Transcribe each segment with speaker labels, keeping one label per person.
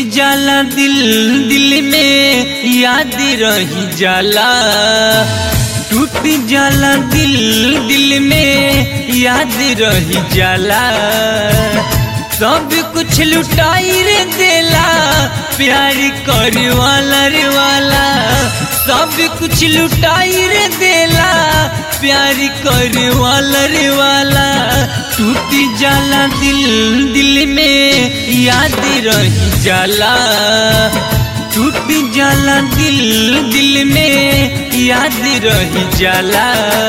Speaker 1: जाला दिल दिल में याद रही जाला टूट जाला दिल दिल में याद रही जाला सब कुछ लुटाई रे देला प्यार करे वाला रे वाला सब कुछ लुटाई रे देला प्यार करे वाला रे वाला टूट जाला दिल दिल में याद रही जाला टूट जाला दिल दिल में याद रही जाला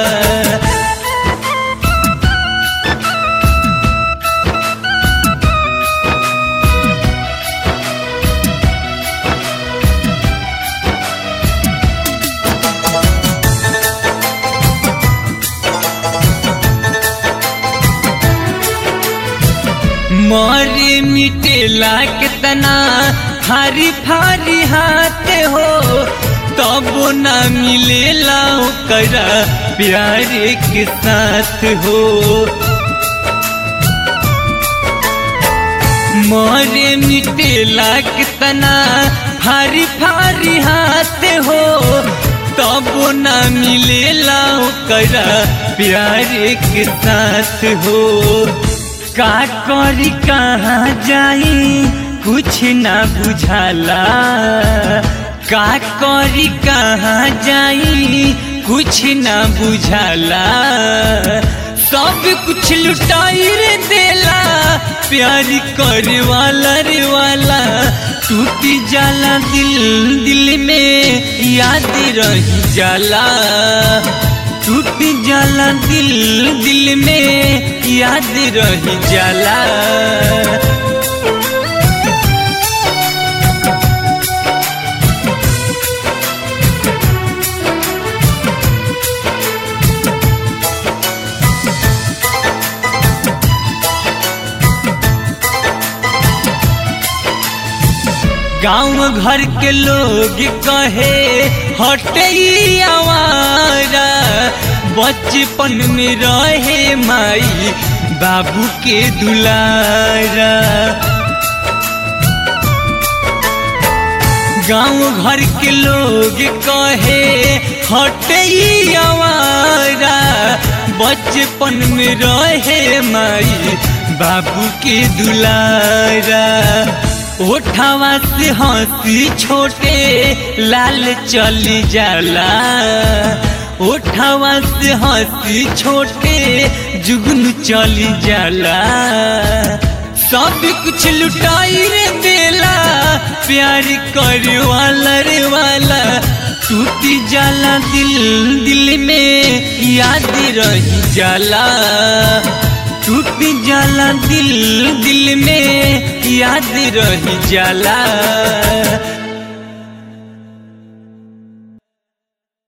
Speaker 1: मारे मिटेला कितना फारी फारी हाथ हो तब न मिलेला करा प्यार के साथ हो मारे मिटेला कितना फारी फारी हाथ हो तब न मिलेला करा प्यार के साथ हो का करी कहाँ जाई कुछ ना बुझाला का करी कहाँ जाई कुछ ना बुझाला सब कुछ लुटाई रे देला प्यार करे वाला रे वाला टूट जाला दिल दिल में याद रही जाला टूट जाला दिल दिल में याद रही जाला गांव घर के लोग कहे हटे आवारा बचपन में रहे माई बाबू के दुलारा गांव घर के लोग कहे हटे आवारा बचपन में रहे माई बाबू के दुलारा ओठावा से हंसी छोटे लाल चली जाला ओठावा से हंसी छोटे जुगन चली जाला सब कुछ लुटाई रे देला प्यार करे वाला रे वाला टूट जाला दिल दिल में याद रही जाला टूट जाला दिल दिल में याद रही जाला